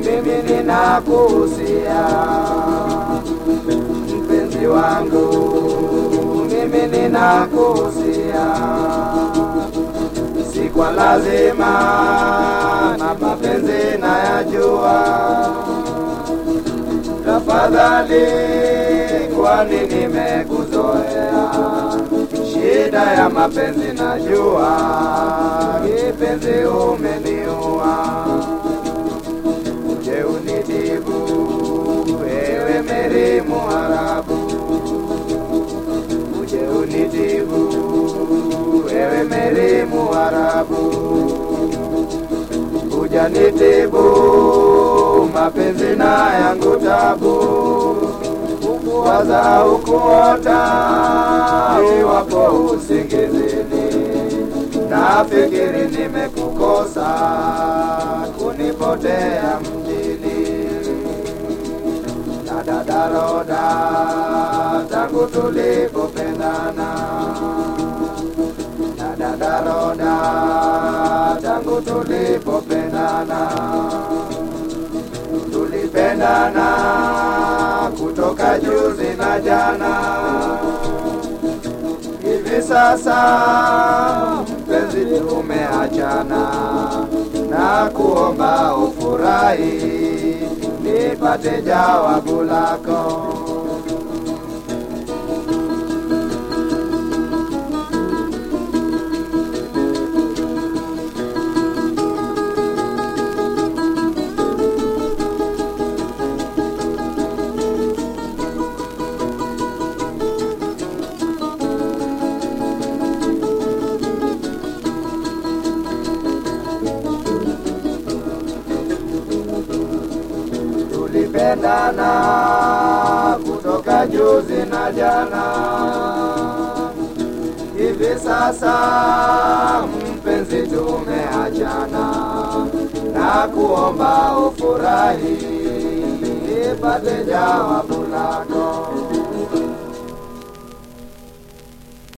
mimi ninakuhusia mpenzi wangu, mimi ninakuhusia, si kwa lazima na mapenzi nayajua. Tafadhali, kwani nimekuzoea, shida ya mapenzi najua, kipenzi umeniua uje unitibu, ewe Meri Muharabu, uje unitibu, ewe Meri Muharabu, uja nitibu mapenzi na yangu tabu, ukuwaza ukuota, iwapo usingizini nafikiri nimekukosa kunipotea mjini na dadaroda tangu tulipopendana na dadaroda tangu tulipopendana tulipendana kutoka juzi na jana hivi sasa mpenzi tumeachana na kuomba ufurahi nipate jawabu lako tulipendana kutoka juzi na jana hivi sasa mpenzi tumeachana na kuomba ufurahi nipate jawabu lako